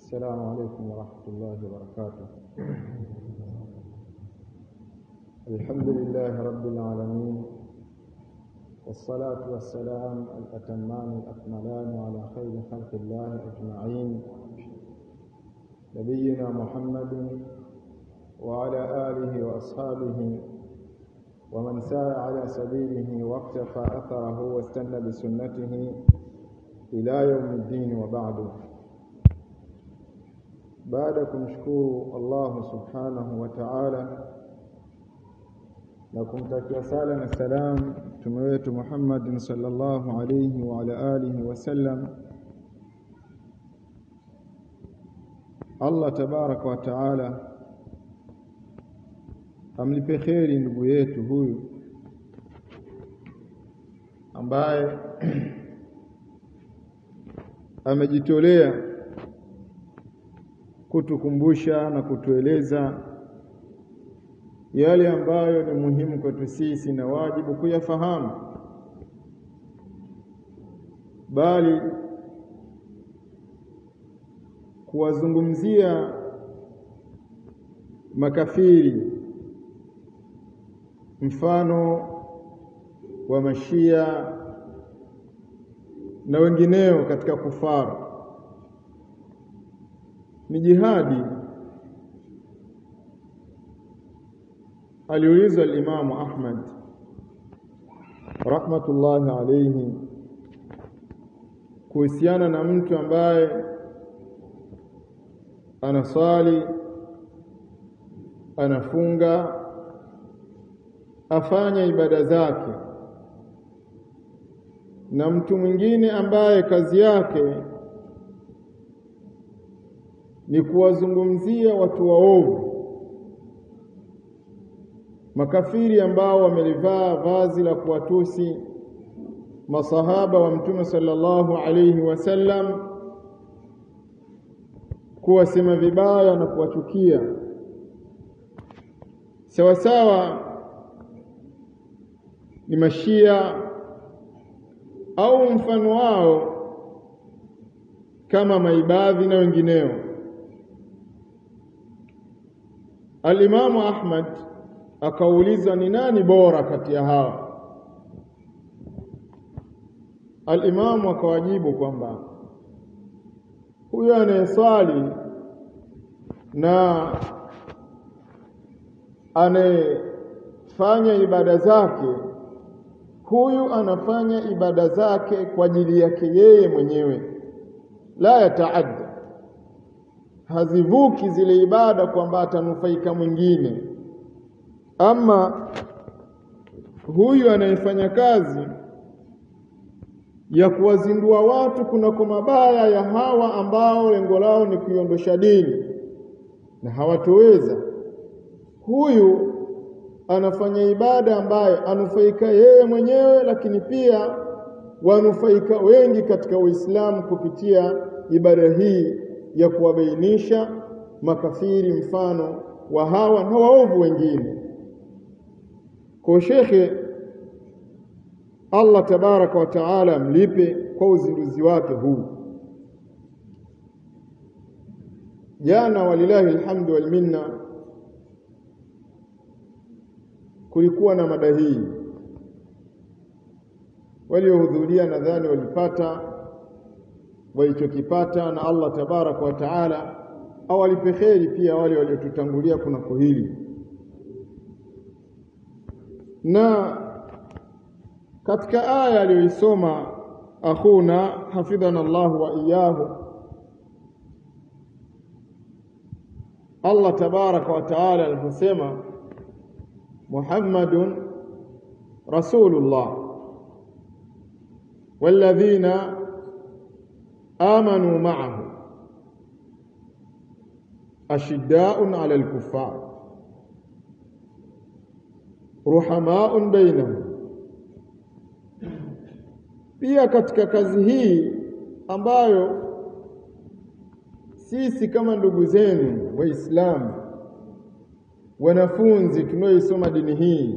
السلام عليكم ورحمة الله وبركاته الحمد لله رب العالمين والصلاة والسلام الأتمان الأكملان على خير خلق الله أجمعين نبينا محمد وعلى آله وأصحابه ومن سار على سبيله واقتفى أثره واستنى بسنته إلى يوم الدين وبعد baada ya kumshukuru Allah subhanahu wa ta'ala na kumtakia sala na salam mtume wetu Muhammad sallallahu alayhi wa ala alihi wasallam Allah tabaraka wa ta'ala amlipe kheri ndugu yetu huyu ambaye amejitolea kutukumbusha na kutueleza yale ambayo ni muhimu kwetu sisi na wajibu kuyafahamu, bali kuwazungumzia makafiri, mfano wa Mashia na wengineo katika kufaru ni jihadi. Aliulizwa al-Imamu Ahmad rahmatullahi alayhi kuhusiana na mtu ambaye anasali, anafunga, afanya ibada zake, na mtu mwingine ambaye kazi yake ni kuwazungumzia watu waovu, makafiri ambao wamelivaa vazi la kuwatusi masahaba wa Mtume sallallahu alayhi wasallam, kuwasema vibaya na kuwachukia sawasawa ni mashia au mfano wao kama maibadhi na wengineo. Alimamu Ahmad akauliza ni nani bora kati ya hawa? Alimamu akawajibu kwamba huyo anayeswali na anayefanya ibada zake, huyu anafanya ibada zake kwa ajili yake yeye mwenyewe, la yataadda hazivuki zile ibada kwamba atanufaika mwingine. Ama huyu anayefanya kazi ya kuwazindua watu kunako mabaya ya hawa ambao lengo lao ni kuiondosha dini na hawatoweza, huyu anafanya ibada ambayo anufaika yeye mwenyewe, lakini pia wanufaika wengi katika Uislamu kupitia ibada hii ya kuwabainisha makafiri mfano wa hawa na waovu wengine. Kwa shekhe, Allah tabaraka wa taala mlipe kwa uzinduzi wake huu. Jana walilahi alhamdu wal minna, kulikuwa na mada hii, waliohudhuria nadhani walipata walichokipata na Allah tabaraka wa taala awalipe kheri pia wale waliotutangulia kunako hili. Na katika aya aliyoisoma akhuna hafidhana Allahu wa iyahu, Allah tabaraka wa taala aliposema Muhammadun rasulullah walladhina amanu ma'ahu ashiddaun 'ala al-kuffar ruhamaun bainahum. Pia katika kazi hii ambayo sisi kama ndugu zenu Waislamu, wanafunzi tunaoisoma dini hii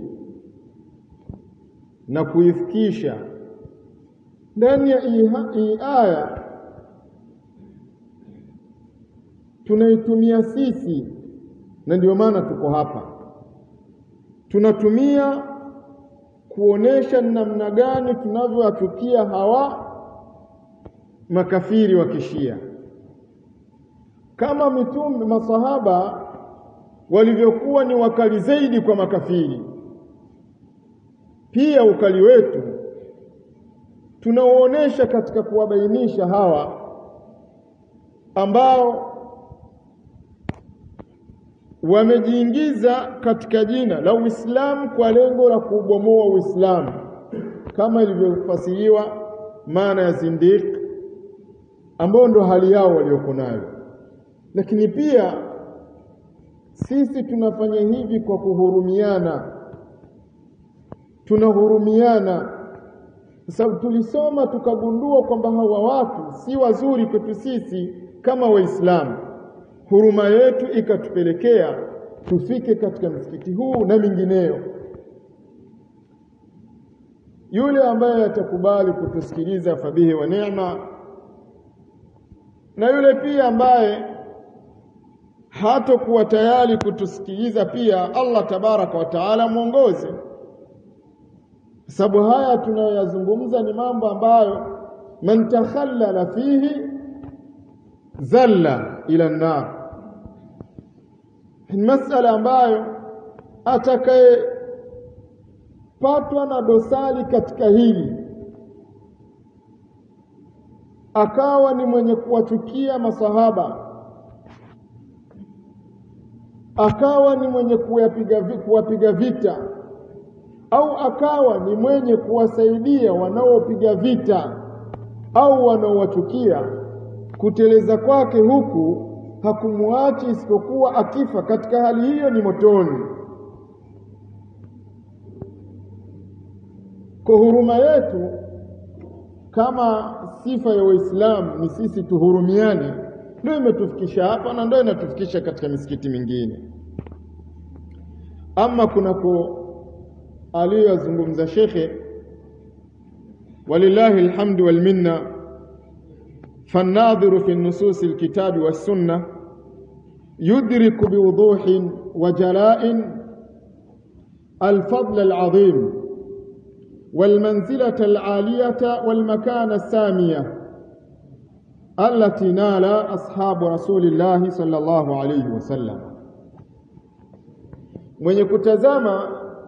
na kuifikisha ndani ya hii aya tunaitumia sisi, na ndio maana tuko hapa. Tunatumia kuonesha namna gani tunavyowachukia hawa makafiri wa Kishia, kama mitume masahaba walivyokuwa ni wakali zaidi kwa makafiri, pia ukali wetu tunauonesha katika kuwabainisha hawa ambao wamejiingiza katika jina la Uislamu kwa lengo la kuubomoa Uislamu, kama ilivyofasiriwa maana ya zindiq, ambao ndo hali yao walioko nayo. Lakini pia sisi tunafanya hivi kwa kuhurumiana, tunahurumiana kwa sababu tulisoma tukagundua kwamba hawa watu si wazuri kwetu sisi kama Waislamu. Huruma yetu ikatupelekea tufike katika msikiti huu na mingineyo. Yule ambaye atakubali kutusikiliza fabihi wa neema, na yule pia ambaye hatokuwa tayari kutusikiliza pia, Allah tabaraka wa taala mwongoze sababu haya tunayoyazungumza ni mambo ambayo man takhallala fihi zalla ila nnar, ni masala ambayo atakayepatwa na dosari katika hili akawa ni mwenye kuwachukia masahaba akawa ni mwenye kuwapiga kuwapiga vita au akawa ni mwenye kuwasaidia wanaopiga vita au wanaowachukia, kuteleza kwake huku hakumwachi isipokuwa akifa katika hali hiyo ni motoni. Kwa huruma yetu kama sifa ya Waislamu ni sisi tuhurumiane, ndio imetufikisha hapa na ndio inatufikisha katika misikiti mingine. Ama kunako aliyoyazungumza shekhe, walillahi alhamdu wal minna, fannadhiru fi nususi alkitabi wassunna yudriku biwuduhin wa jala'in alfadl alazim والمنزلة العالية والمكان السامية التي نال أصحاب رسول الله صلى الله عليه وسلم mwenye kutazama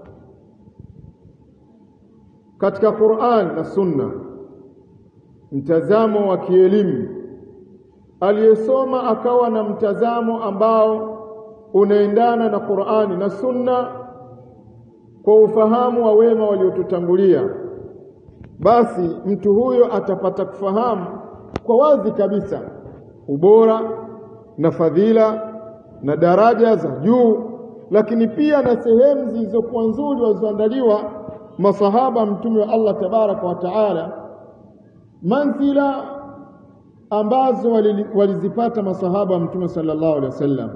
katika Qur'an na Sunna mtazamo wa kielimu aliyesoma akawa na mtazamo ambao unaendana na Qur'ani na Sunna kwa ufahamu wa wema waliotutangulia, basi mtu huyo atapata kufahamu kwa wazi kabisa ubora na fadhila na daraja za juu, lakini pia na sehemu zilizokuwa nzuri walizoandaliwa masahaba mtume wa Allah tabaraka wa taala, manzila ambazo walizipata masahaba wa mtume sallallahu alaihi wasallam,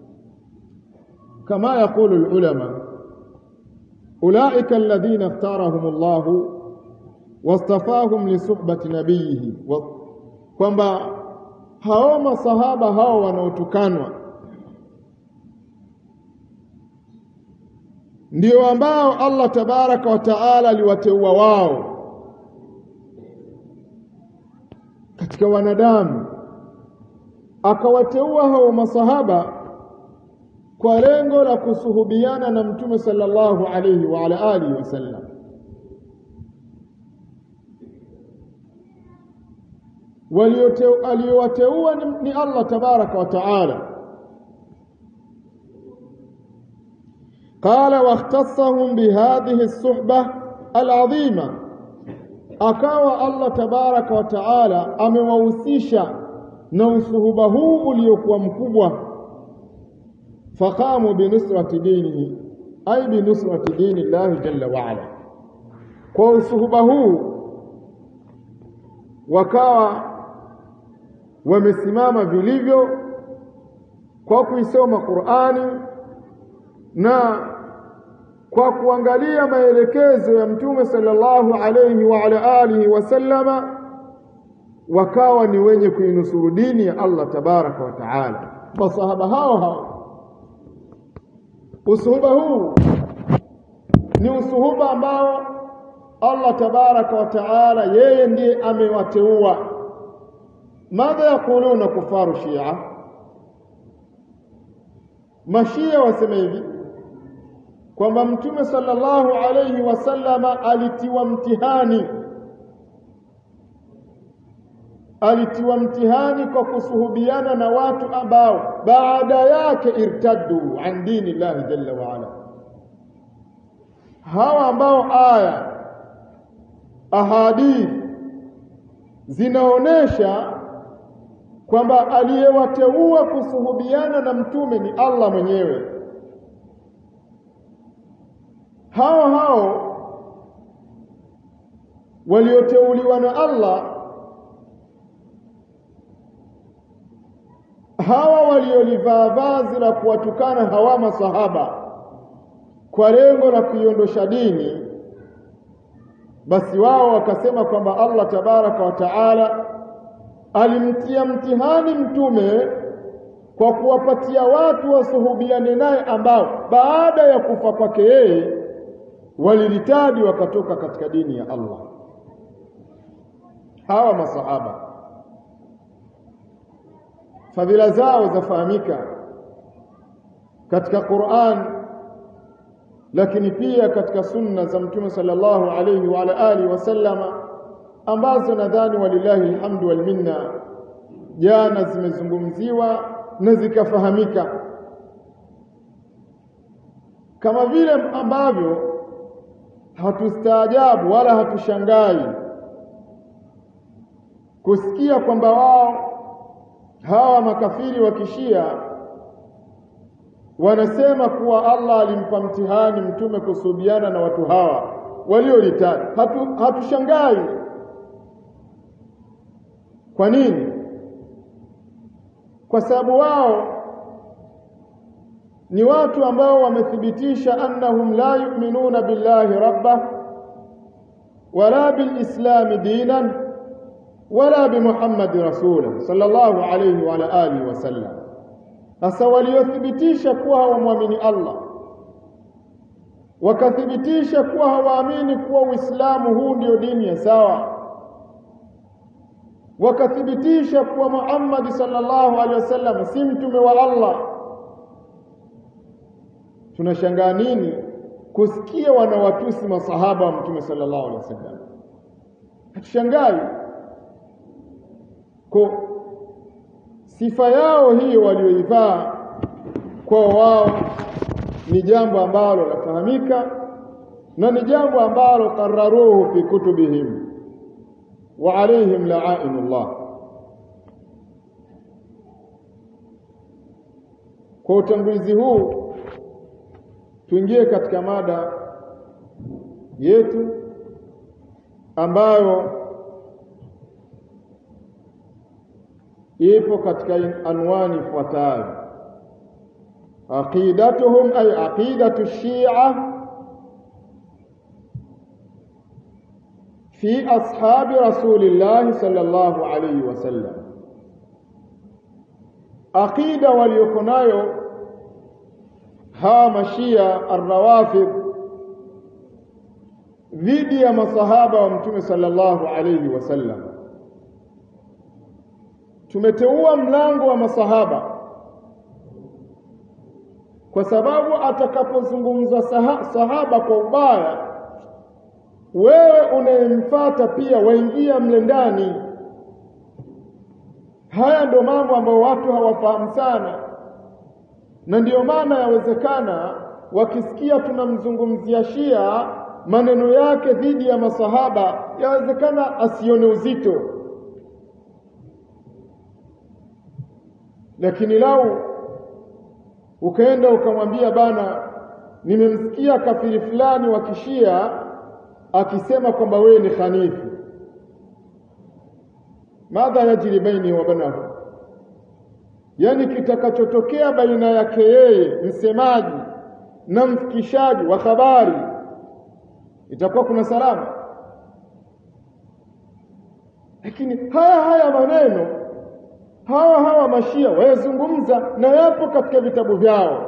kama yaqulu alulama ulaika alladhina ikhtarahum Allah wastafahum li suhbati nabiyihi, kwamba hao masahaba hao wanaotukanwa ndio ambao Allah tabaraka wa taala aliwateua wao katika wanadamu, akawateua hao masahaba kwa lengo la kusuhubiana na mtume sallallahu alayhi wa ala alihi wasallam. Aliyowateua ni Allah tabaraka wa taala. Qala wakhtassahum bihadhihi suhba alazima, akawa Allah tabaraka wa taala amewahusisha na usuhuba huu uliokuwa mkubwa faqamu binusrati dinihi ay binusrati dini llahi jalla waala. Kwa usuhuba huu wakawa wamesimama vilivyo kwa kuisoma Qur'ani na kwa kuangalia maelekezo ya Mtume sallallahu alayhi wa ala alihi wasallama, wakawa ni wenye kuinusuru dini ya Allah tabaraka wa taala masahaba hao hao usuhuba huu ni usuhuba ambao Allah tabaraka wa taala yeye ndiye amewateua madha yakuluna kufaru shia mashia wasema hivi kwamba mtume sallallahu alayhi wasallama alitiwa mtihani alitiwa mtihani kwa kusuhubiana na watu ambao baada yake irtaddu an dini llahi jalla wa ala hawa ambao aya ahadith zinaonesha kwamba aliyewateua kusuhubiana na mtume ni Allah mwenyewe hao hao walioteuliwa na Allah hawa waliolivaa vazi la kuwatukana hawa masahaba kwa lengo la kuiondosha dini basi wao wakasema kwamba Allah tabaraka wa taala alimtia mtihani mtume kwa kuwapatia watu wasuhubiane naye ambao baada ya kufa kwake yeye walilitadi wakatoka katika dini ya Allah hawa masahaba fadhila zao zafahamika katika Qur'an lakini pia katika sunna za mtume sallallahu alayhi wa ala alihi wasallama ambazo nadhani walillahi alhamdu wal minna jana zimezungumziwa na zikafahamika kama vile ambavyo hatustaajabu wala hatushangai kusikia kwamba wao hawa makafiri wa kishia wanasema kuwa Allah alimpa mtihani mtume kusubiana na watu hawa waliolitaka hatu, hatushangai kwa nini kwa sababu wao ni watu ambao wamethibitisha annahum la yu'minuna billahi rabba wala bilislami dinan wala bimuhammadi rasula sallallahu alayhi wa alihi wasallam sasa waliothibitisha kuwa hawamwamini Allah wakathibitisha kuwa hawaamini kuwa Uislamu huu ndio dini ya sawa wakathibitisha kuwa Muhammad sallallahu alaihi wasallam si mtume wa Allah tunashangaa nini kusikia wanawatusi masahaba wa mtume sallallahu alaihi wasallam hatushangai kwa sifa yao hiyo walioivaa kwa wao ni jambo ambalo lafahamika na ni jambo ambalo qararuhu fi kutubihim wa alaihim la'inullah kwa utangulizi huu tuingie katika mada yetu ambayo ipo katika anwani ifuatayo aqidatuhum ay aqidatu shia fi ashabi rasulillah sallallahu alayhi wasallam aqida waliyoko nayo hawa mashia arrawafid dhidi ya masahaba wa mtume sallallahu alayhi wasallam tumeteua mlango wa masahaba kwa sababu atakapozungumzwa sahaba kwa ubaya wewe unayemfuata pia waingia mle ndani haya ndio mambo ambayo watu hawafahamu sana na ndiyo maana yawezekana wakisikia tunamzungumzia Shia maneno yake dhidi ya masahaba yawezekana asione uzito lakini lau ukaenda ukamwambia bana nimemsikia kafiri fulani wa kishia akisema kwamba wewe ni khanifu madha yajri baini wa banahu yani kitakachotokea baina yake yeye msemaji na mfikishaji wa habari itakuwa kuna salama lakini haya haya maneno hawa hawa mashia wayazungumza na yapo katika vitabu vyao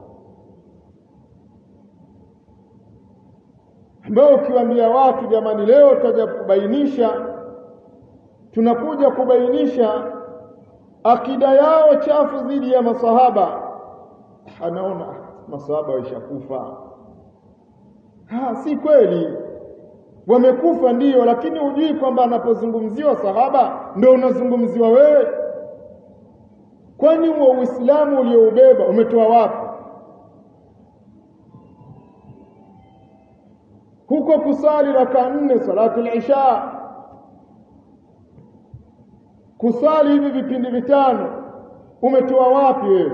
ambao ukiwaambia watu jamani leo tutaja kubainisha tunakuja kubainisha akida yao chafu dhidi ya masahaba anaona masahaba waishakufa ha si kweli wamekufa ndiyo lakini hujui kwamba anapozungumziwa sahaba ndio unazungumziwa wewe kwani huo uislamu ulioubeba umetoa wapi huko kusali raka nne salatu isha kusali hivi vipindi vitano umetoa wapi wewe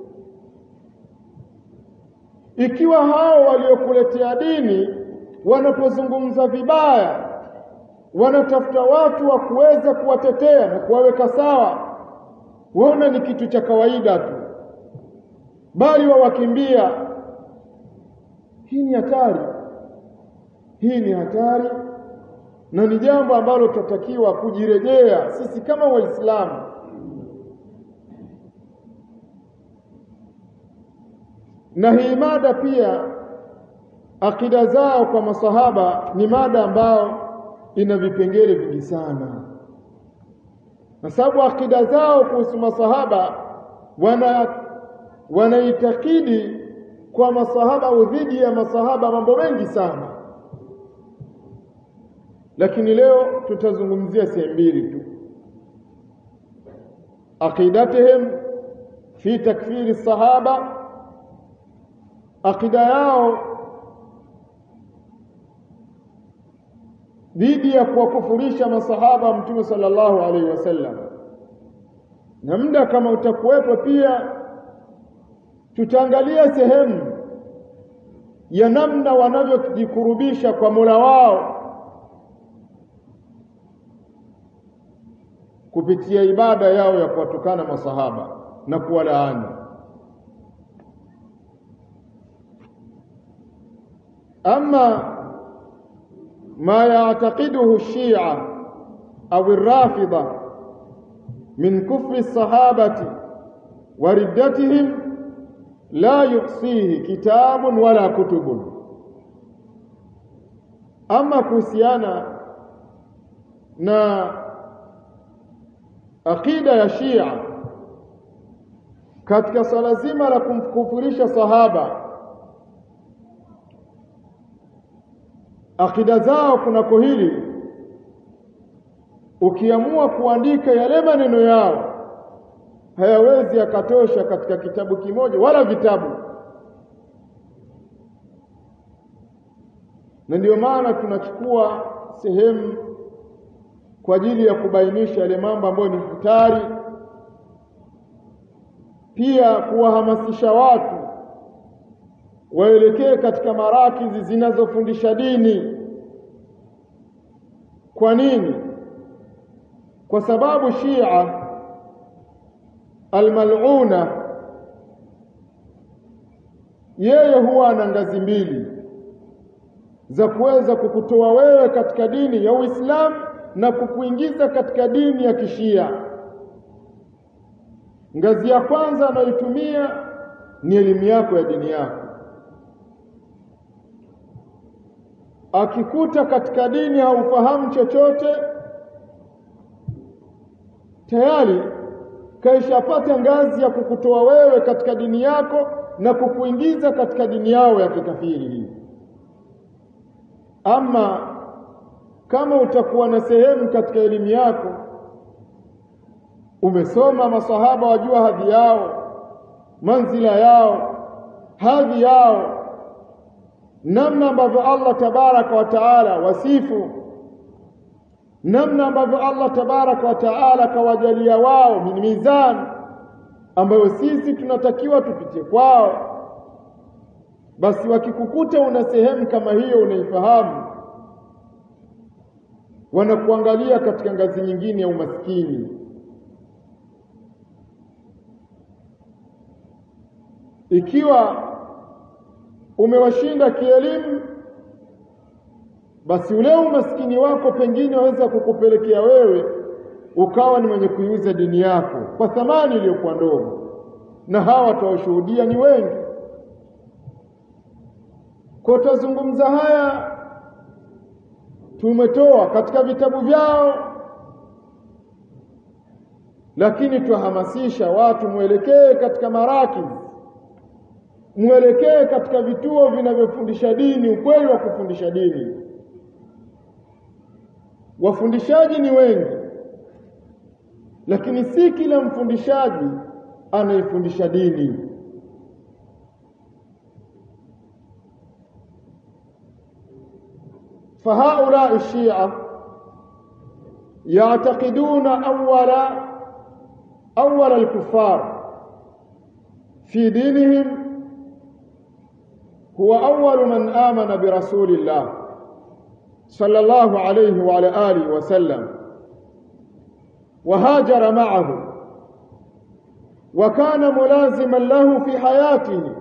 ikiwa hao waliokuletea dini wanapozungumza vibaya wanatafuta watu wa kuweza kuwatetea na kuwaweka sawa waona ni kitu cha kawaida tu bali wawakimbia hii ni hatari hii ni hatari na ni jambo ambalo tutatakiwa kujirejea sisi kama waislamu na hii mada pia akida zao kwa masahaba ni mada ambayo ina vipengele vingi sana na sababu akida zao kuhusu masahaba wana wanaitakidi kwa masahaba au dhidi ya masahaba mambo mengi sana lakini leo tutazungumzia sehemu mbili tu aqidatihim fi takfiri sahaba aqida yao dhidi ya kuwakufurisha masahaba mtume sallallahu alaihi wasallam na muda kama utakuwepo pia tutaangalia sehemu ya namna wanavyojikurubisha kwa Mola wao kupitia ibada yao ya kuwatukana masahaba na kuwalaani ama ما يعتقده الشيعة أو الرافضة من كفر الصحابة وردتهم لا يحصيه كتاب ولا كتب أما كوسيانا نا aqida ya Shia katika swala zima la kumkufurisha sahaba akida zao kunako hili ukiamua kuandika yale maneno yao hayawezi yakatosha katika kitabu kimoja wala vitabu na ndio maana tunachukua sehemu kwa ajili ya kubainisha yale mambo ambayo ni hatari pia kuwahamasisha watu waelekee katika marakizi zinazofundisha dini kwa nini kwa sababu Shia almaluna yeye huwa ana ngazi mbili za kuweza kukutoa wewe katika dini ya Uislamu na kukuingiza katika dini ya Kishia. Ngazi ya kwanza anayoitumia ni elimu yako ya dini yako. Akikuta katika dini haufahamu chochote, tayari kaishapata ngazi ya kukutoa wewe katika dini yako na kukuingiza katika dini yao ya kikafiri hii. Ama kama utakuwa na sehemu katika elimu yako, umesoma masahaba, wajua hadhi yao, manzila yao, hadhi yao, namna ambavyo Allah tabaraka wa taala wasifu, namna ambavyo Allah tabaraka wa taala kawajalia wao min mizani ambayo sisi tunatakiwa tupitie kwao, basi wakikukuta una sehemu kama hiyo unaifahamu wanakuangalia katika ngazi nyingine ya umaskini. Ikiwa umewashinda kielimu, basi ule umaskini wako pengine waweza kukupelekea wewe ukawa ni mwenye kuiuza dini yako kwa thamani iliyokuwa ndogo, na hawa watawashuhudia ni wengi. Kwa tutazungumza haya tumetoa katika vitabu vyao, lakini tuhamasisha watu mwelekee katika marakiz, mwelekee katika vituo vinavyofundisha dini, ukweli wa kufundisha dini. Wafundishaji ni wengi, lakini si kila mfundishaji anaifundisha dini. فهؤلاء الشيعة يعتقدون أول أول الكفار في دينهم هو أول من آمن برسول الله صلى الله عليه وعلى آله وسلم وهاجر معه وكان ملازما له في حياته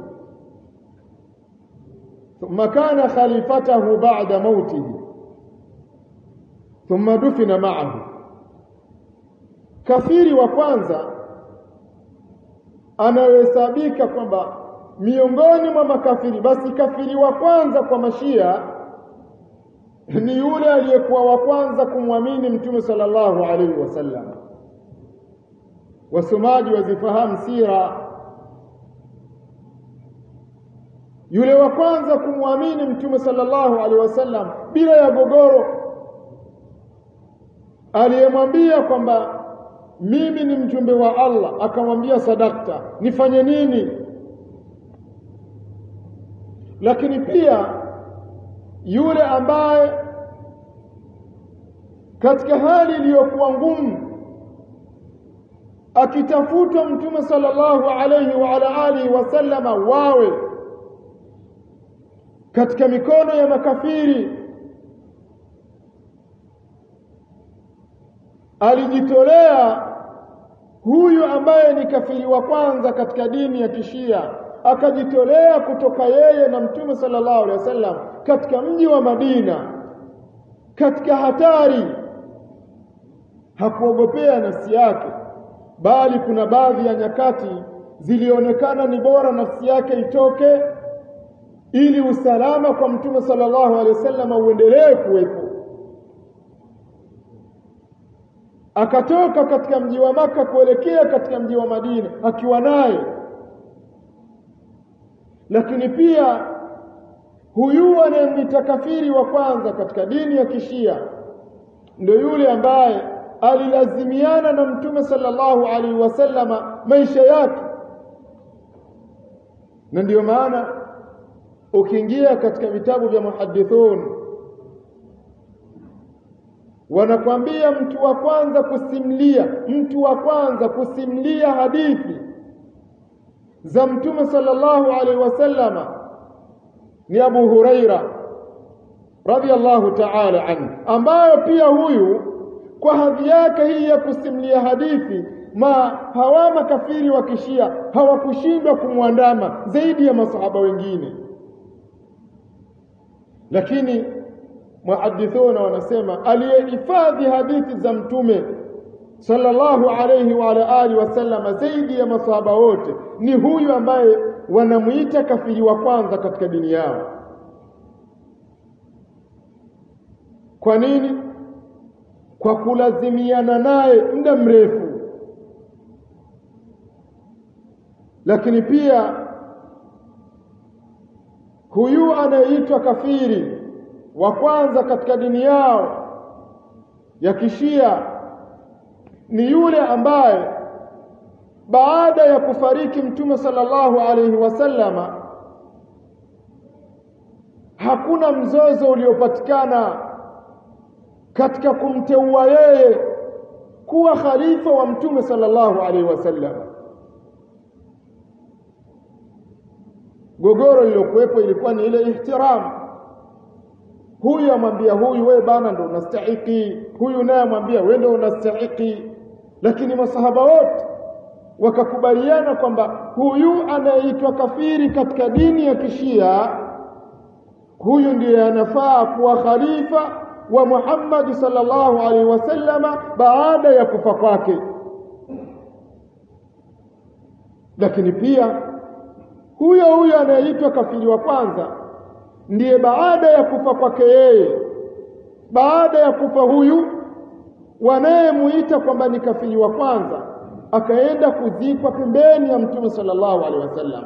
ثم كان خليفته بعد موته ثم دفن معه kafiri wa kwanza anayohesabika kwamba miongoni mwa makafiri basi kafiri wa kwanza kwa mashia ni yule aliyekuwa wa kwanza kumwamini mtume sallallahu alaihi wasallam wasomaji wazifahamu sira yule wa kwanza kumwamini mtume sallallahu alaihi wasallam bila ya gogoro, aliyemwambia kwamba mimi ni mjumbe wa Allah, akamwambia sadakta, nifanye nini? Lakini pia yule ambaye katika hali iliyokuwa ngumu akitafuta mtume sallallahu alaihi wa ala alihi wasallama wawe katika mikono ya makafiri alijitolea huyu ambaye ni kafiri wa kwanza katika dini ya kishia akajitolea kutoka yeye na mtume sallallahu alaihi wasallam katika mji wa Madina katika hatari hakuogopea nafsi yake bali kuna baadhi ya nyakati zilionekana ni bora nafsi yake itoke ili usalama kwa mtume sallallahu alaihi wasallam uendelee kuwepo akatoka katika mji wa maka kuelekea katika mji wa Madina akiwa naye lakini pia huyu anayemwita kafiri wa kwanza katika dini ya kishia ndio yule ambaye alilazimiana na mtume sallallahu alaihi wasallama maisha yake na ndiyo maana ukiingia katika vitabu vya muhadithun wanakwambia mtu wa kwanza kusimlia mtu wa kwanza kusimlia hadithi za mtume sallallahu alaihi wasallama ni Abu Huraira radhiallahu ta'ala anhu ambayo pia huyu kwa hadhi yake hii ya kusimlia hadithi ma hawa makafiri wa kishia hawakushindwa kumwandama zaidi ya masahaba wengine lakini muhadithuna wanasema aliyehifadhi hadithi za mtume sallallahu alayhi wa ala alihi wasallama zaidi ya masahaba wote ni huyu ambaye wanamuita kafiri wa kwanza katika dini yao kwa nini kwa kulazimiana naye muda mrefu lakini pia huyu anayeitwa kafiri wa kwanza katika dini yao ya kishia ni yule ambaye baada ya kufariki mtume sallallahu alaihi wasallama hakuna mzozo uliopatikana katika kumteua yeye kuwa khalifa wa mtume sallallahu alaihi wasallam gogoro lilokuwepo ilikuwa ni ile ihtiramu huyu amwambia huyu wewe bana ndo unastahiki huyu naye amwambia wewe ndo unastahiki lakini masahaba wote wakakubaliana kwamba huyu anayeitwa kafiri katika dini ya kishia huyu ndiye anafaa kuwa khalifa wa Muhammad sallallahu alaihi wasallama baada ya kufa kwake lakini pia huyo huyo anayeitwa kafiri wa kwanza ndiye baada ya kufa kwake yeye baada ya kufa huyu wanayemuita kwamba ni kafiri wa kwanza akaenda kuzikwa pembeni ya mtume sallallahu alaihi wasallam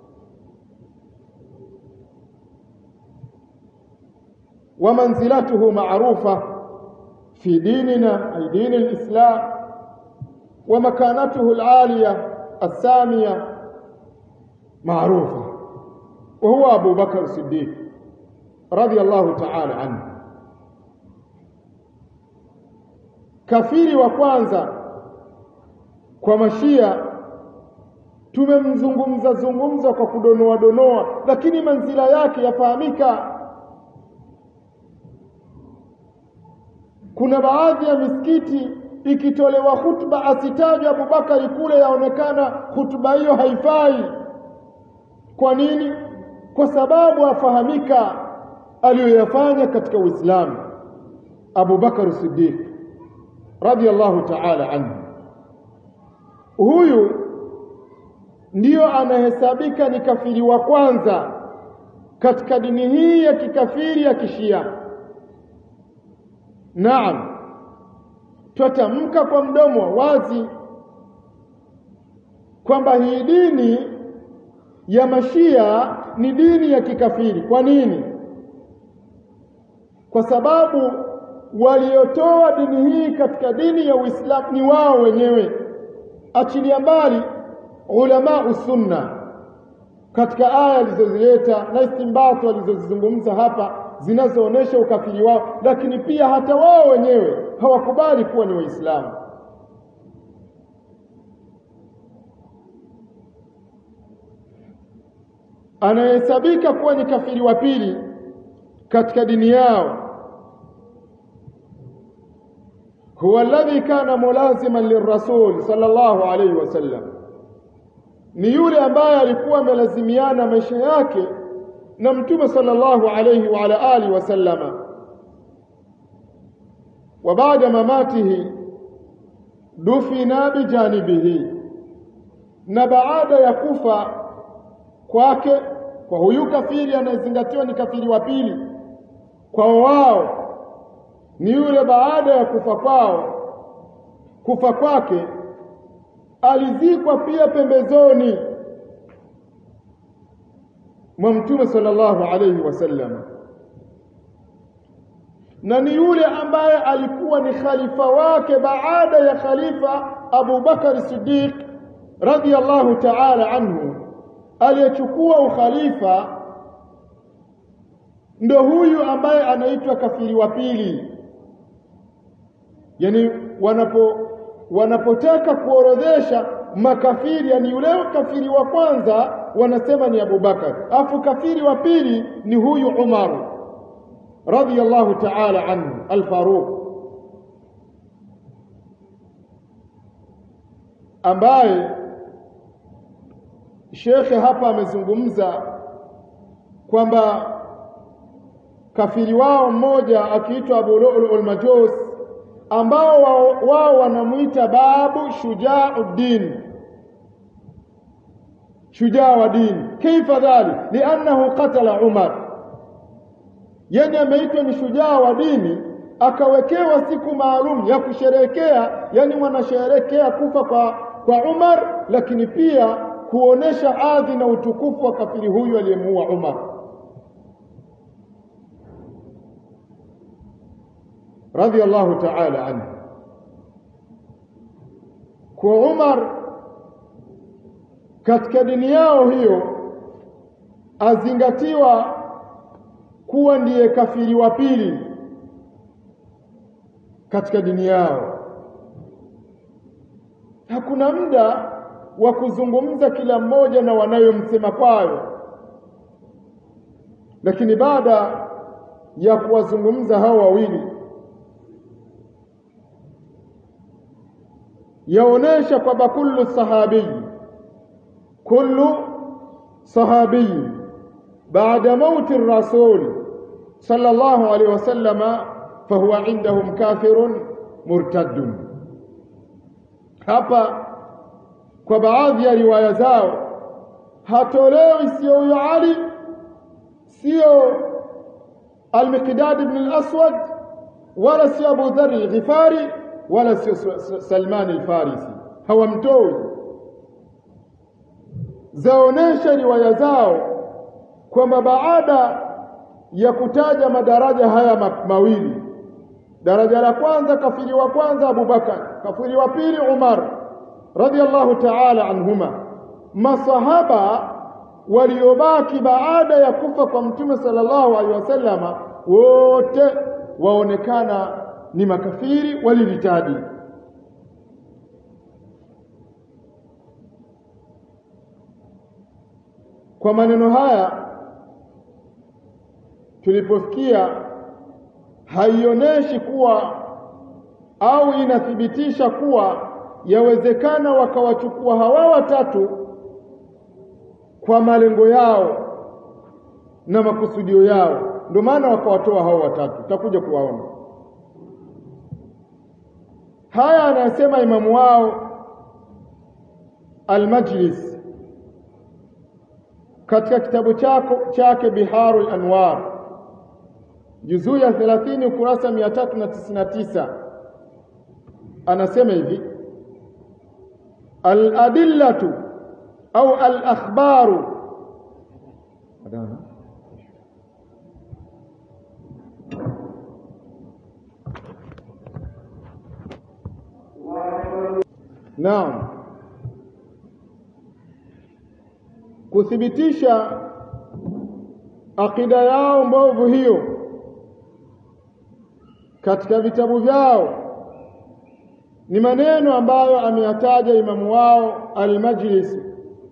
ومنزلته معروفة في ديننا أي دين الإسلام ومكانته العالية السامية معروفة وهو أبو بكر الصديق رضي الله تعالى عنه kafiri wa kwanza kwa mashia tumemzungumza zungumza kwa kudonoa donoa lakini manzila yake yafahamika kuna baadhi ya misikiti ikitolewa hutuba asitajwe Abubakari kule yaonekana hutuba hiyo haifai kwa nini kwa sababu afahamika aliyoyafanya katika Uislamu Abu Bakar Siddiq radiyallahu ta'ala anhu huyu ndiyo anahesabika ni kafiri wa kwanza katika dini hii ya kikafiri ya kishia naam twatamka kwa mdomo wazi kwamba hii dini ya mashia ni dini ya kikafiri kwa nini kwa sababu waliotoa dini hii katika dini ya Uislamu ni wao wenyewe achilia mbali ulama usunna katika aya alizozileta na istimbato alizozizungumza hapa zinazoonesha ukafiri wao lakini pia hata wao wenyewe hawakubali kuwa ni waislamu anayehesabika kuwa ni kafiri wa pili katika dini yao huwa alladhi kana mulaziman lirrasul sallallahu alayhi wasallam ni yule ambaye alikuwa amelazimiana maisha yake na mtume sallallahu alayhi wa ala alihi wasallama wa baada mamatihi dufina bijanibihi na baada ya kufa kwake kwa huyu kafiri anayezingatiwa ni kafiri wa pili kwa wao ni yule baada ya kufa kwao kufa kwake alizikwa pia pembezoni mwa mtume sallallahu alayhi wasallam na ni yule ambaye alikuwa ni khalifa wake baada ya khalifa Abu Bakar Siddiq radhiyallahu ta'ala anhu aliyechukua ukhalifa ndo huyu ambaye anaitwa kafiri wa pili yani wanapo wanapotaka kuorodhesha makafiri yani yule kafiri wa kwanza wanasema ni Abu Bakar afu kafiri wa pili ni huyu Umar radhiyallahu ta'ala anhu al-Faruq ambaye shekhe hapa amezungumza kwamba kafiri wao mmoja akiitwa Abu Lu'lu' majus ambao wao wanamuita babu shujauddin shujaa wa dini kaifa dhali liannahu qatala umar yeye ameitwa ni shujaa wa dini akawekewa siku maalum ya kusherehekea yani wanasherehekea kufa kwa kwa Umar lakini pia kuonesha adhi na utukufu wa kafiri huyu aliyemuua Umar radhiallahu ta'ala anhu kwa Umar katika dini yao hiyo azingatiwa kuwa ndiye kafiri wa pili katika dini yao hakuna muda wa kuzungumza kila mmoja na wanayomsema kwayo lakini baada ya kuwazungumza hao wawili yaonesha kwamba kullu sahabi kullu sahabi baada mauti rasul sallallahu alaihi wasallama fahuwa indahum kafirun murtaddun. Hapa kwa baadhi ya riwaya zao hatolewi sio huyo Ali, sio Al-Miqdad ibn al-Aswad, wala sio Abu Dharr al-Ghifari, wala sio Salman al-Farisi, hawamtoi. Zaonesha riwaya zao kwamba baada ya kutaja madaraja haya ma mawili, daraja la kwanza kafiri wa kwanza Abu Bakar, kafiri wa pili Umar radhiallahu ta'ala anhuma, masahaba waliobaki baada ya kufa kwa Mtume sallallahu alaihi wasallama wote waonekana ni makafiri waliritadi. Kwa maneno haya tulipofikia, haionyeshi kuwa au inathibitisha kuwa yawezekana wakawachukua hawa watatu kwa malengo yao na makusudio yao, ndio maana wakawatoa hao watatu. Tutakuja kuwaona haya anayosema imamu wao Al-Majlis katika kitabu chako chake Biharul Anwar juzuu ya 30 ukurasa 399 anasema hivi al-adillatu au al-akhbaru Naam, kuthibitisha akida yao mbovu hiyo katika vitabu vyao ni maneno ambayo ameyataja imamu wao Al-Majlisi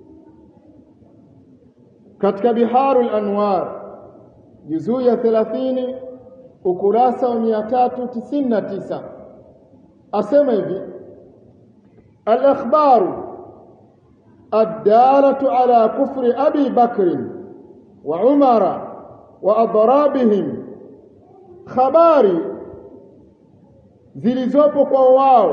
katika Biharul Anwar juzuu ya 30 ukurasa wa 399 asema hivi al-akhbaru ad-dalatu ala kufri Abi Bakr wa Umara wa adrabihim khabari zilizopo kwa wao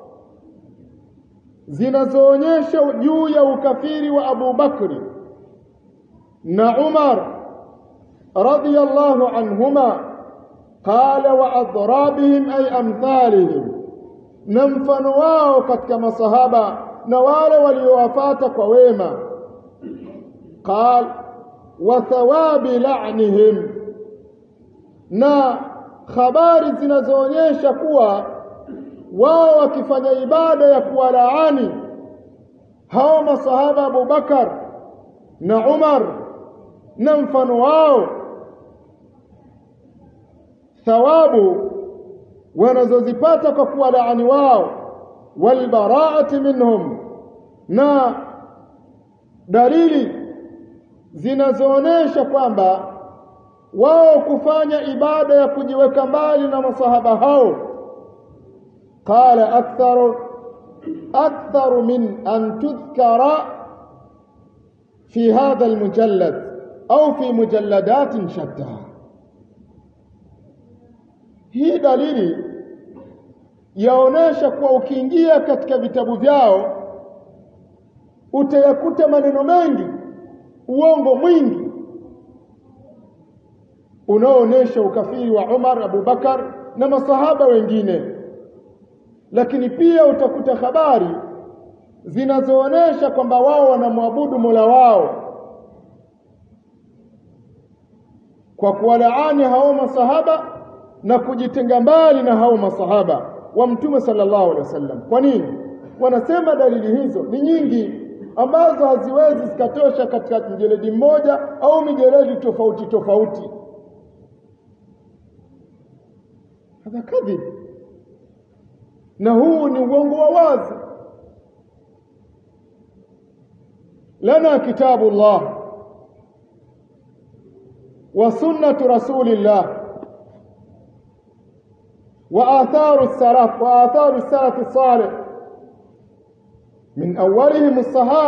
zinazoonyesha juu ya ukafiri wa Abu Bakri na Umar radiyallahu anhuma qala wa adrabihim ay amthalihim na mfano wao katika masahaba na wale waliowafata kwa wema qal wa thawabi la'nihim na habari zinazoonyesha kuwa wao wakifanya ibada ya kuwalaani hao masahaba Abu Bakar na Umar na mfano wao thawabu wanazozipata kwa kuwalaani wao walbaraati minhum na dalili zinazoonyesha kwamba wao kufanya ibada ya kujiweka mbali na masahaba hao qala aktharu aktharu min an tudhkara fi hadha almujallad au fi mujalladatin shatta hii dalili yaonesha kuwa ukiingia katika vitabu vyao utayakuta maneno mengi uongo mwingi unaoonyesha ukafiri wa Umar, Abu Bakar na masahaba wengine, lakini pia utakuta habari zinazoonesha kwamba wao wanamwabudu Mola wao kwa kuwalaani hao masahaba na kujitenga mbali na hao masahaba wa Mtume sallallahu alaihi wasallam. Kwa nini? Wanasema dalili hizo ni nyingi ambazo haziwezi zikatosha katika mjeledi mmoja au mijeledi tofauti tofauti. hadha kadhib, na huu ni uongo wa wazi. lana kitabu Allah wa sunnatu rasulillah wa atharu salaf wa atharu salaf salih min awwalihim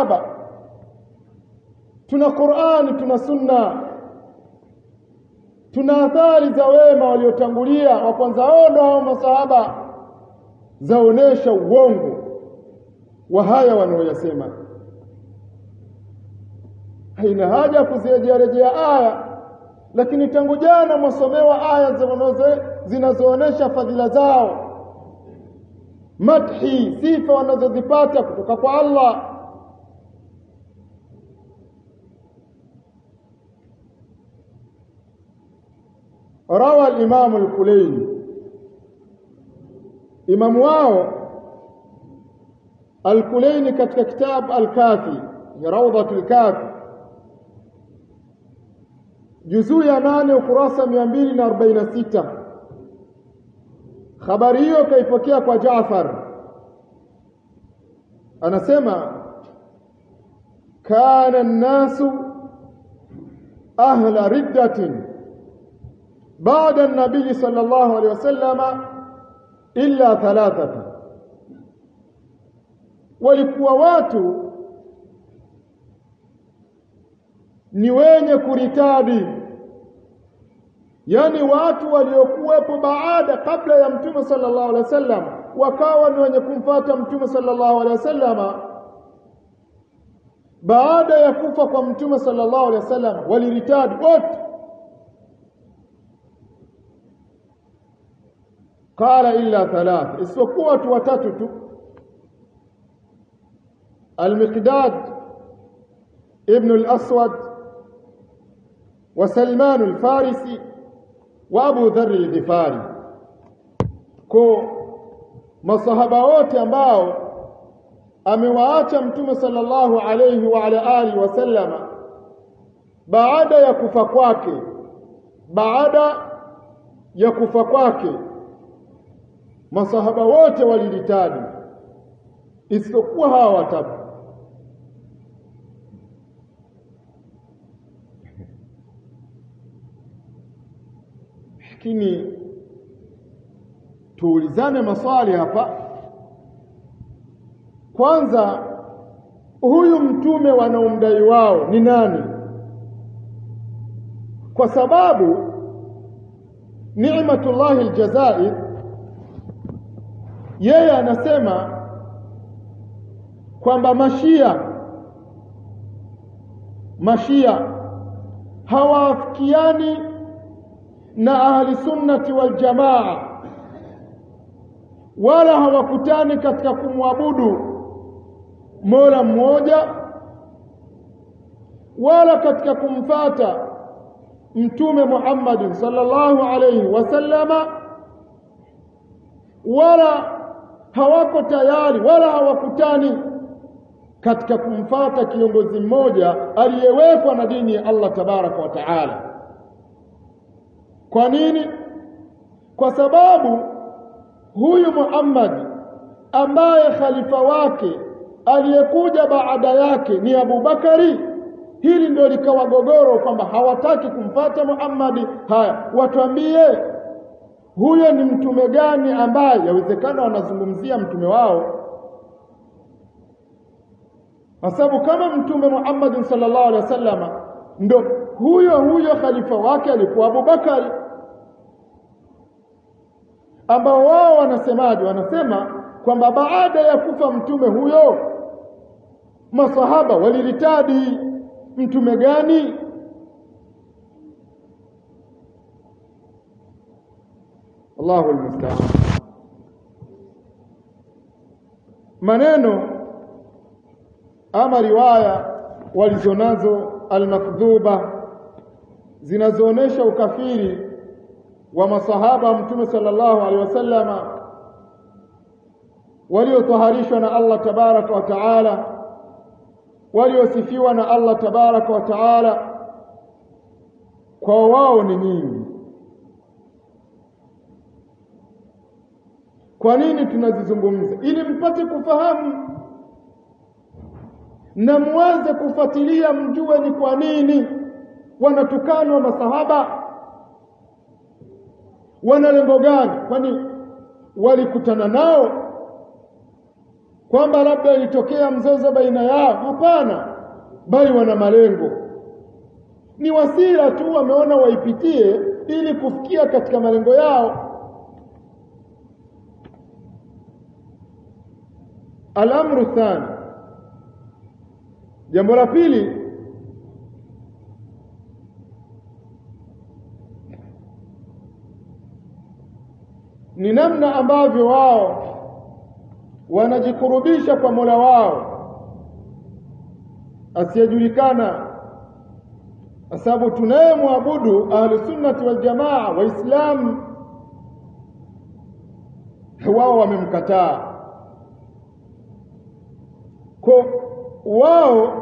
as-sahaba tuna Qur'ani tuna sunna tuna athari za wema waliotangulia wa kwanza wao ndio hao masahaba zaonesha uongo wa haya wanaoyasema haina haja ya kuzirejearejea aya lakini tangu jana mwasomewa aya zinazoonesha fadhila zao madhi sifa wanazozipata kutoka kwa Allah روى الإمام الكليني إمام واو الكليني كتك كتاب الكافي روضة الكافي juzuu ya nane ukurasa mia mbili na arobaini na sita habari hiyo kaipokea kwa Jaafar anasema kana nnasu ahla riddatin baada nabii sallallahu alaihi wasallama illa thalathata walikuwa watu ni wenye kuritadi yani watu waliokuwepo baada kabla ya mtume sallallahu alaihi wasallam wakawa ni wenye kumfata mtume sallallahu alaihi wasallam baada ya kufa kwa mtume sallallahu alaihi wasallam waliritadi wote qala illa thalath isipokuwa watu watatu tu al-miqdad ibn al-aswad وسلمان الفارسي وابو ذر الغفاري ko masahaba wote ambao amewaacha mtume sallallahu alayhi wa ala alihi wasallama baada ya kufa kwake baada ya kufa kwake masahaba wote walilitadi isipokuwa hawa watatu lakini tuulizane maswali hapa kwanza huyu mtume wanaomdai wao ni nani kwa sababu Ni'matullah aljazair yeye anasema kwamba mashia mashia hawaafikiani na ahli sunnati wal jamaa wala hawakutani katika kumwabudu Mola mmoja wala katika kumfata mtume Muhammad sallallahu alayhi wasallama wala hawako tayari wala hawakutani katika kumfata kiongozi mmoja aliyewekwa na dini ya Allah tabaraka wa taala kwa nini kwa sababu huyu Muhammad ambaye khalifa wake aliyekuja baada yake ni Abu Bakari hili ndio likawa gogoro kwamba hawataki kumpata Muhammad haya watuambie huyo ni mtume gani ambaye yawezekana wanazungumzia mtume wao kwa sababu kama mtume Muhammad sallallahu alaihi wasallam ndo huyo huyo khalifa wake alikuwa Abu Bakari ambao wao wanasemaje wanasema kwamba baada ya kufa mtume huyo masahaba waliritadi mtume gani Allahu almusta'an maneno ama riwaya walizonazo almakdhuba zinazoonesha ukafiri wa masahaba wa mtume sallallahu alaihi wasallama waliotaharishwa na Allah tabaraka wa taala waliosifiwa na Allah tabaraka wa taala kwa wao ni nyingi kwa nini tunazizungumza ili mpate kufahamu na muweze kufuatilia mjue ni kwa nini wanatukanwa masahaba wana lengo gani kwani walikutana nao kwamba labda ilitokea mzozo baina yao hapana bali wana malengo ni wasira tu wameona waipitie ili kufikia katika malengo yao Al-amru thani jambo la pili ni namna ambavyo wao wanajikurubisha kwa Mola wao asiyejulikana kwa sababu tunayemwabudu ahli sunnati wal jamaa waislamu wao wamemkataa kwa wao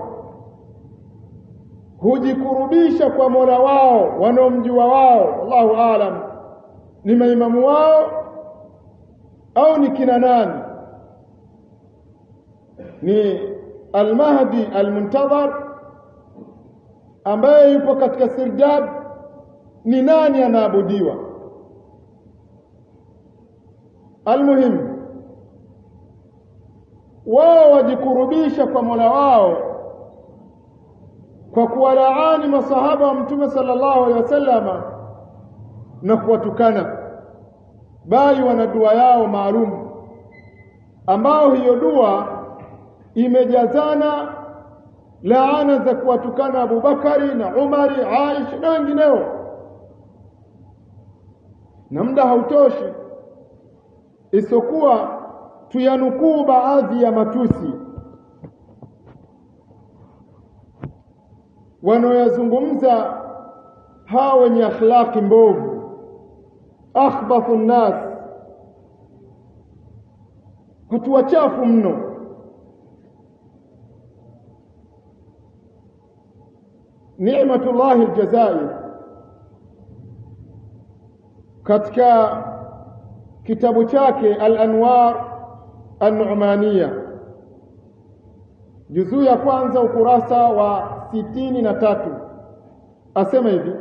hujikurubisha kwa Mola wao wanaomjua wao Allahu aalam ni maimamu wao au ni kina nani ni al-Mahdi al-Muntadhar ambaye yupo katika sirdab ni nani anaabudiwa almuhimu wao wajikurubisha kwa Mola wao kwa kuwalaani masahaba wa Mtume sallallahu alaihi wasallama na kuwatukana bali wana dua yao maalum ambao hiyo dua imejazana laana za kuwatukana Abubakari na Umari, Aisha na wengineo, na muda hautoshi isipokuwa tuyanukuu baadhi ya matusi wanaoyazungumza hawa wenye akhlaqi mbovu, akhbathu nnas, watu wachafu mno. Ni'matullahi Aljazair katika kitabu chake Al-Anwar An-Nu'maniya juzuu ya kwanza ukurasa wa sitini na tatu asema hivi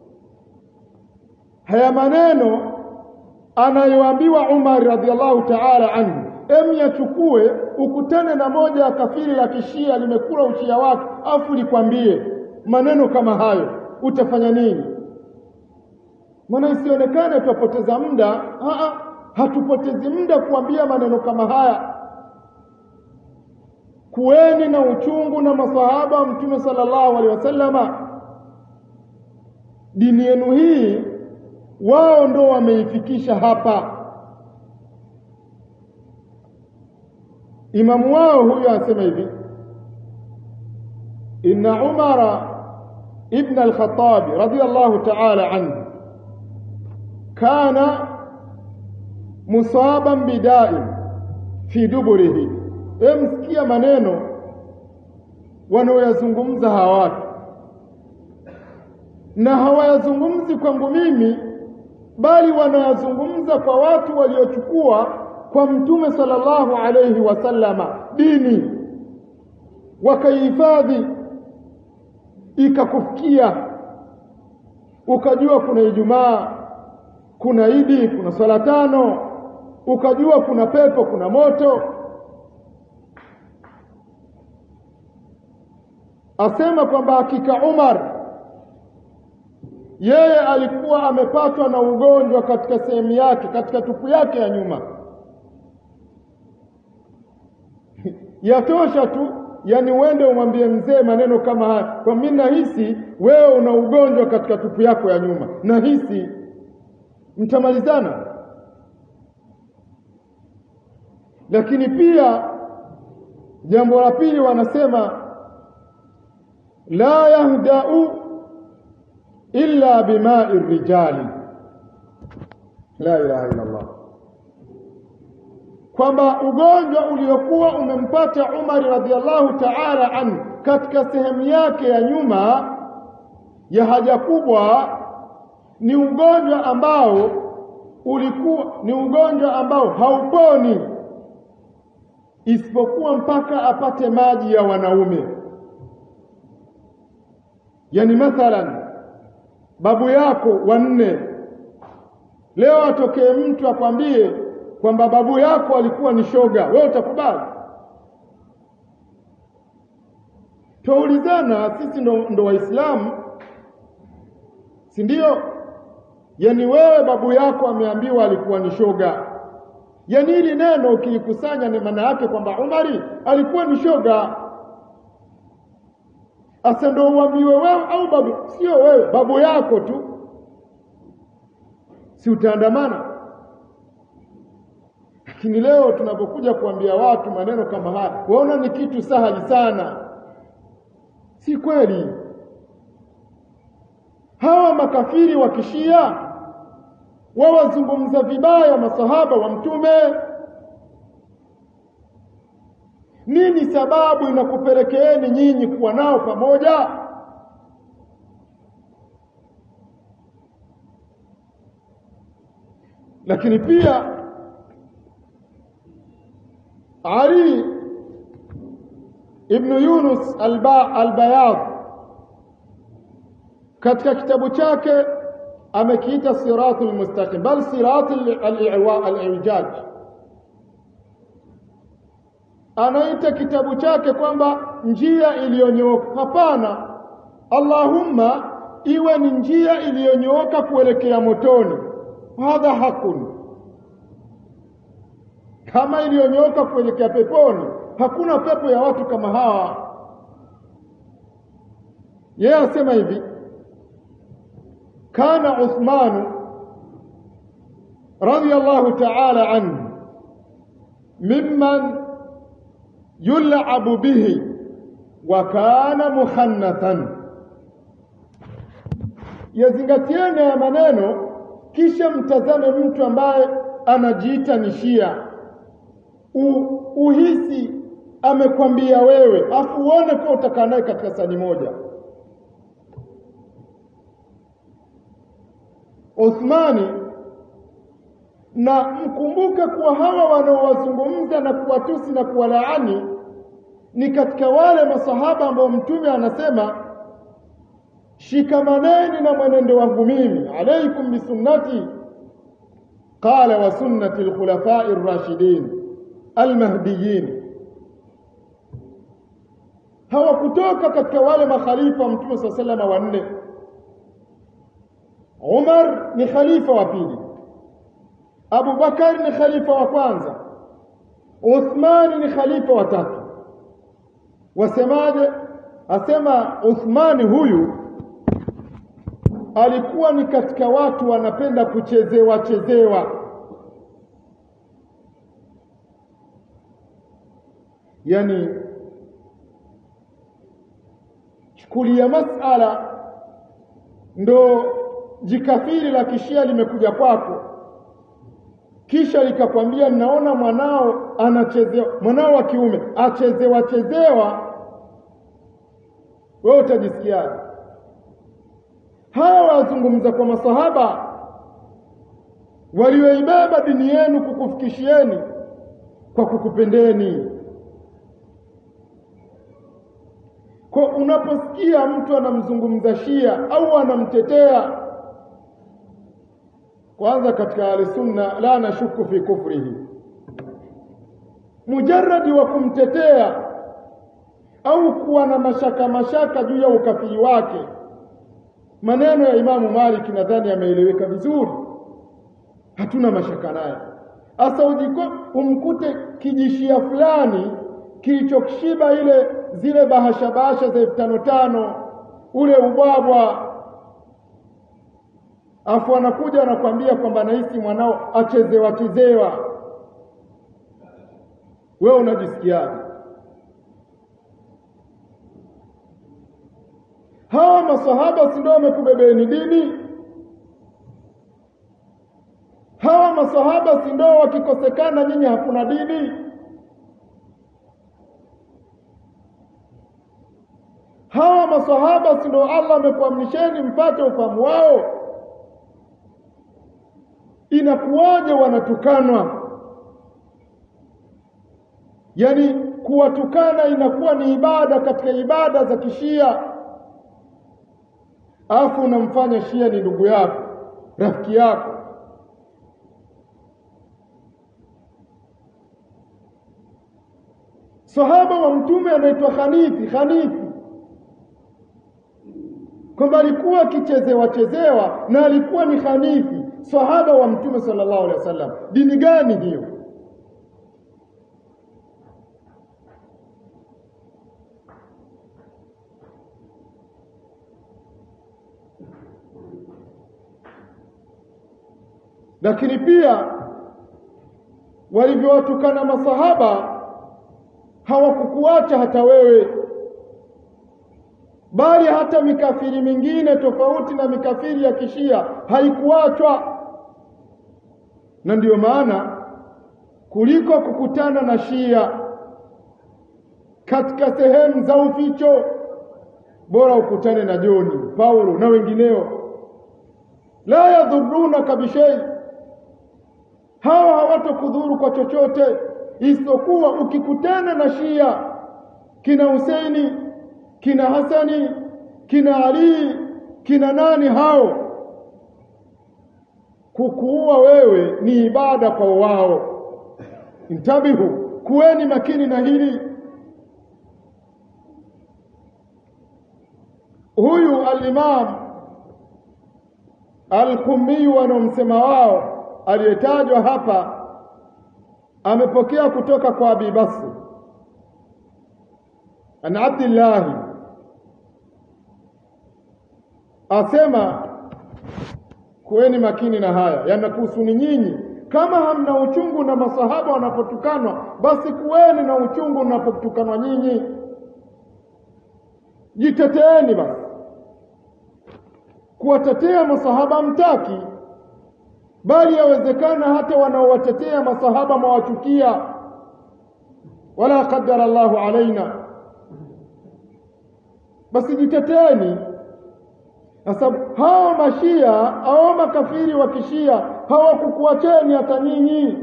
haya maneno anayoambiwa Umar radhiallahu ta'ala anhu em yachukue ukutane na moja ya kafiri la kishia limekula ushia wake afu likwambie maneno kama hayo utafanya nini maana isionekane tutapoteza muda hatupotezi muda kuambia maneno kama haya kuweni na uchungu na masahaba wa mtume sallallahu alaihi wasallama dini yenu hii wao ndo wameifikisha hapa imamu wao huyo anasema hivi inna umara ibn al-khattab radiyallahu ta'ala anhu kana musaban bida'in fi duburihi emsikia maneno wanaoyazungumza hawa watu na hawayazungumzi kwangu mimi bali wanayazungumza kwa watu waliochukua kwa mtume sallallahu alayhi wasallama dini wakaihifadhi ikakufikia ukajua kuna Ijumaa kuna Idi kuna swala tano ukajua kuna pepo kuna moto asema kwamba hakika Umar yeye alikuwa amepatwa na ugonjwa katika sehemu yake katika tupu yake ya nyuma yatosha tu yani uende umwambie mzee maneno kama haya kwa mimi nahisi wewe una ugonjwa katika tupu yako ya nyuma nahisi mtamalizana lakini pia jambo la pili wanasema la yahdau illa bimai rijali la ilaha illa Allah kwamba ugonjwa uliokuwa umempata Umar radhiallahu ta'ala anhu katika sehemu yake ya nyuma ya haja kubwa ni ugonjwa ambao ulikuwa ni ugonjwa ambao hauponi isipokuwa mpaka apate maji ya wanaume yani mathalan babu yako wanne leo atokee mtu akwambie kwamba babu yako alikuwa ni shoga wewe utakubali tuulizana sisi ndo, ndo waislamu si ndio yani wewe babu yako ameambiwa alikuwa ni shoga yani hili neno ukilikusanya ni maana yake kwamba Umari alikuwa ni shoga asa ndo uambiwe wewe au babu sio wewe babu yako tu si utaandamana lakini leo tunapokuja kuambia watu maneno kama haya waona ni kitu sahali sana si kweli hawa makafiri wa kishia wawazungumza vibaya masahaba wa mtume nini sababu inakupelekeeni nyinyi kuwa nao pamoja lakini pia Ali ibn Yunus al-Bayad katika kitabu chake amekiita siratul mustaqim bal siratul al-i'waj anaita kitabu chake kwamba njia iliyonyooka hapana Allahumma iwe ni njia iliyonyooka kuelekea motoni hadha hakun kama iliyonyooka kuelekea peponi hakuna pepo ya watu kama hawa yeye asema hivi kana Uthman radiyallahu ta'ala anhu mimman yul'abu bihi wa kana mukhannathan yazingatieni ya maneno kisha mtazame mtu ambaye anajiita ni Shia U, uhisi amekwambia wewe afu uone kwa utakaa naye katika sani moja Uthmani na mkumbuke kuwa hawa wanaowazungumza na kuwatusi na kuwalaani ni katika wale masahaba ambao mtume anasema shikamaneni na mwenendo wangu mimi alaikum bisunnati qala wa sunnati alkhulafai ar-rashidin almahdiyin hawakutoka katika wale makhalifa mtume saa salama wanne Umar ni khalifa wa pili Abu Bakar ni khalifa wa kwanza Uthman ni khalifa wa tatu wasemaje asema Uthmani huyu alikuwa ni katika watu wanapenda kuchezewa chezewa yani chukulia masala ndo jikafiri la kishia limekuja kwako kisha likakwambia naona mwanao anachezewa mwanao wa kiume achezewa chezewa wewe utajisikiaje hawa wazungumza kwa masahaba walioibeba dini yenu kukufikishieni kwa kukupendeni kwa unaposikia mtu anamzungumza Shia au anamtetea kwanza katika ahlusunna la nashuku fi kufrihi mujarradi wa kumtetea au kuwa na mashaka mashaka juu ya ukafiri wake maneno ya Imamu Malik nadhani yameeleweka vizuri hatuna mashaka naye asa ujiko umkute kijishia fulani kilichokishiba ile zile bahasha bahasha za elfu tano tano ule ubwabwa afu anakuja anakwambia kwamba nahisi mwanao achezewa chezewa wewe unajisikiaje hawa masahaba si ndio wamekubebeni dini hawa masahaba si ndio wakikosekana nyinyi hakuna dini hawa masahaba si ndio Allah amekuamrisheni mpate ufahamu wao inakuwaje wanatukanwa yani kuwatukana inakuwa ni ibada katika ibada za kishia afu unamfanya shia ni ndugu yako rafiki yako sahaba wa mtume anaitwa Khanifi Khanifi kwamba alikuwa akichezewa chezewa na alikuwa ni hanifi sahaba wa mtume sallallahu alaihi wasallam dini gani hiyo lakini pia walivyowatukana masahaba hawakukuacha hata wewe bali hata mikafiri mingine tofauti na mikafiri ya kishia haikuachwa na ndiyo maana kuliko kukutana na shia katika sehemu za uficho bora ukutane na Joni Paulo na wengineo la yadhurunaka bishai hawa hawatokudhuru kwa chochote isipokuwa ukikutana na Shia kina Huseini kina Hasani kina Ali kina nani hao kukuua wewe ni ibada kwa wao intabihu kuweni makini na hili huyu al-Imam al-Qummi wanaomsema wao aliyetajwa hapa amepokea kutoka kwa Abi Basri an Abdullah asema kuweni makini na haya yanakuhusuni nyinyi kama hamna uchungu na masahaba wanapotukanwa basi kuweni na uchungu unapotukanwa nyinyi jiteteeni basi kuwatetea masahaba mtaki bali yawezekana hata wanaowatetea masahaba mwawachukia wala qadara Allahu alaina basi jiteteeni sasa hao mashia au makafiri wa kishia hawakukuacheni hata nyinyi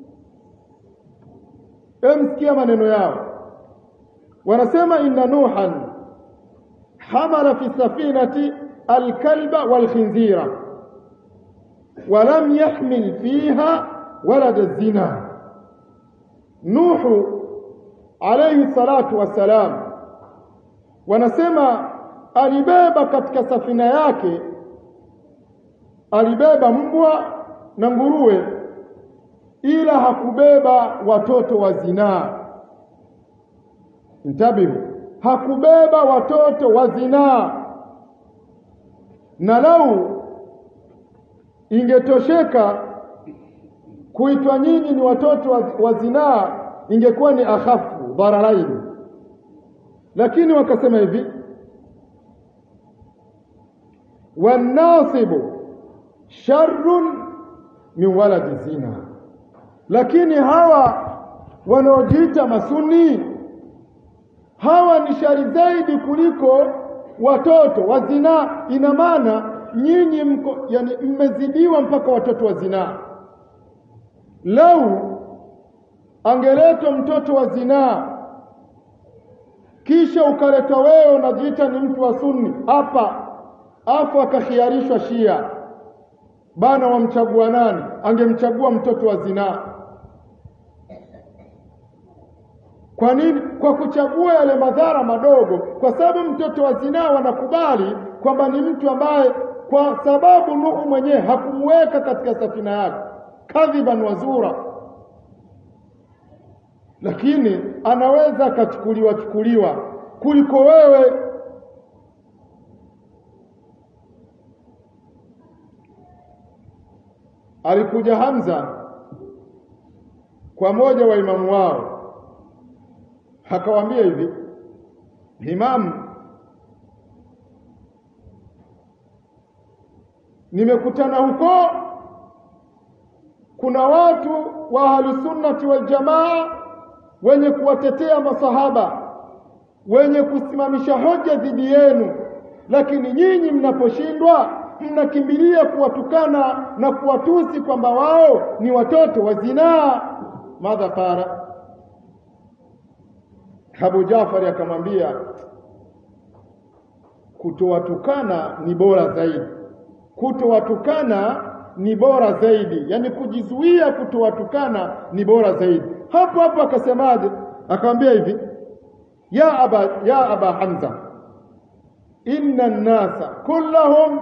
emsikia maneno yao wanasema inna nuhan hamala fi safinati alkalba walkhinzira ولم يحمل فيها ولد الزنا نوح عليه الصلاة والسلام wanasema alibeba katika safina yake alibeba mbwa na nguruwe ila hakubeba watoto wa zinaa ntabihu hakubeba watoto wa zinaa na lau ingetosheka kuitwa nyinyi ni watoto wa, wa zinaa ingekuwa ni akhafu dhararaini lakini wakasema hivi wanasibu sharrun min waladi zina lakini hawa wanaojiita masuni hawa ni shari zaidi kuliko watoto wa zinaa ina maana nyinyi mko yani mmezidiwa mpaka watoto wa zinaa lau angeletwa mtoto wa zinaa kisha ukaletwa wewe unajiita ni mtu wa sunni hapa afu akakhiarishwa shia bana wamchagua nani angemchagua mtoto wa zinaa kwa nini kwa kuchagua yale madhara madogo kwa sababu mtoto wa zinaa wanakubali kwamba ni mtu ambaye kwa sababu Nuhu mwenyewe hakumweka katika safina yake kadhiban wazura, lakini anaweza akachukuliwa chukuliwa kuliko wewe. Alikuja Hamza kwa moja wa imamu wao, akawaambia hivi, imamu nimekutana huko kuna watu wa ahlusunnati waljamaa wenye kuwatetea masahaba wenye kusimamisha hoja dhidi yenu lakini nyinyi mnaposhindwa mnakimbilia kuwatukana na kuwatusi kwamba wao ni watoto wa zinaa madha qala Abu Jafari akamwambia kutowatukana ni bora zaidi kutowatukana ni bora zaidi yani kujizuia kutowatukana ni bora zaidi hapo hapo akasemaje akamwambia hivi ya aba ya aba hamza inna an-nasa kullahum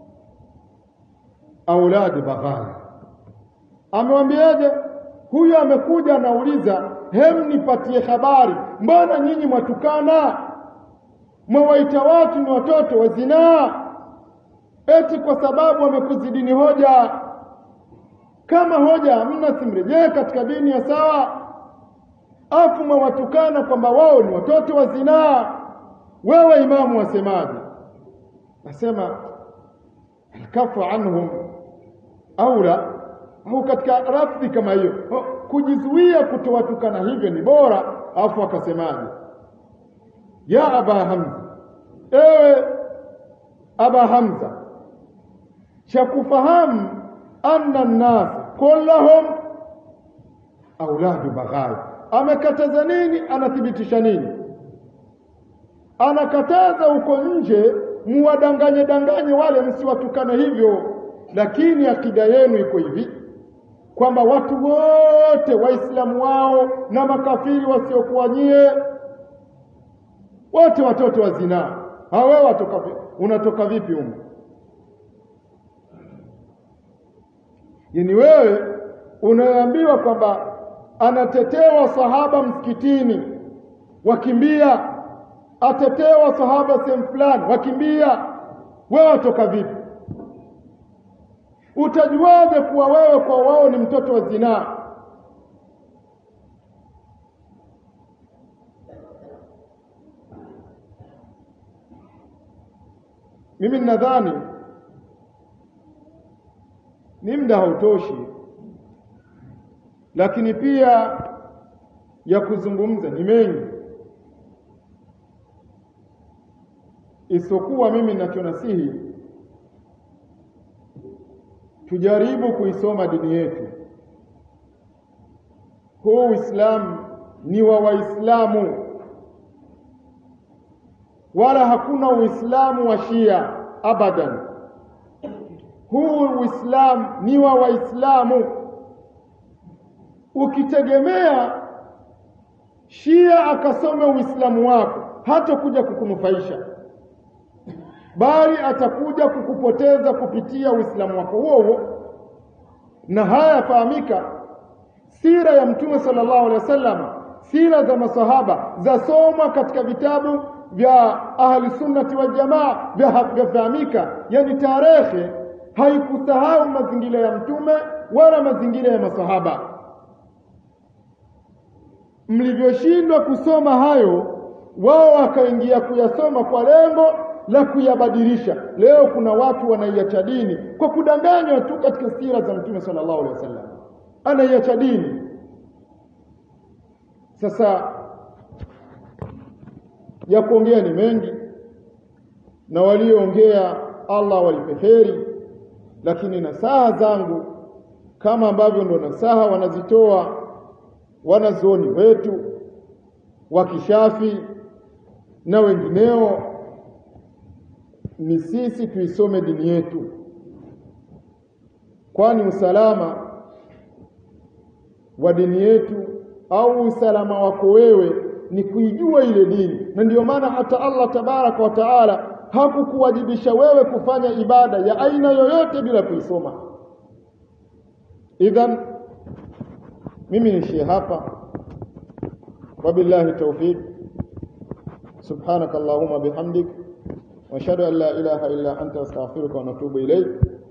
auladi baghaya amewambiaje huyu amekuja anauliza hem nipatie habari mbona nyinyi mwatukana mwawaita watu ni watoto wa zinaa eti kwa sababu wamekuzidini hoja kama hoja hamna simrejee katika dini ya sawa afu mwawatukana kwamba wao ni watoto wa zinaa wewe imamu wasemaje nasema alkafu anhum aula au katika rafdhi kama hiyo kujizuia kutowatukana hivyo ni bora afu akasemaje ya aba hamza ewe aba hamza cha kufahamu anna nnas kullahum auladu baghai amekataza nini anathibitisha nini anakataza huko nje muwadanganye danganye wale msiwatukane hivyo lakini akida yenu iko hivi kwamba watu wote waislamu wao na makafiri wasiokuwa nyie wote watoto wa zinaa hawe watoka unatoka vipi humo yani wewe unaambiwa kwamba anatetewa sahaba msikitini wakimbia atetewa sahaba sehemu fulani wakimbia wewe watoka vipi utajuaje kuwa wewe kwa wao ni mtoto wa zinaa mimi nadhani ni muda hautoshi lakini pia ya kuzungumza ni mengi isokuwa mimi ninachonasihi tujaribu kuisoma dini yetu huu uislamu ni wa waislamu wala hakuna uislamu wa shia abadan huu uislamu ni wa waislamu ukitegemea shia akasome uislamu wako hata kuja kukunufaisha bali atakuja kukupoteza kupitia uislamu wako huo huo na haya yafahamika sira ya mtume sallallahu alaihi wasallam sira za masahaba zasomwa katika vitabu vya ahli sunnati wal jamaa vyafahamika yani tarehe haikusahau mazingira ya mtume wala mazingira ya masahaba mlivyoshindwa kusoma hayo wao wakaingia kuyasoma kwa lengo la kuyabadilisha leo kuna watu wanaiacha dini kwa kudanganywa tu katika sira za mtume sallallahu alaihi wasallam anaiacha dini sasa ya kuongea ni mengi na walioongea Allah walipe heri lakini nasaha zangu kama ambavyo ndo nasaha wanazitoa wanazuoni wetu wa kishafi na wengineo ni sisi tuisome dini yetu kwani usalama wa dini yetu au usalama wako wewe ni kuijua ile dini na ndiyo maana hata Allah tabaraka wa taala hakukuwajibisha wewe kufanya ibada ya aina yoyote bila kuisoma idhan mimi niishie hapa wabillahi tawfiq subhanak allahumma bihamdik واشهد ان لا اله الا انت استغفرك ونتوب اليك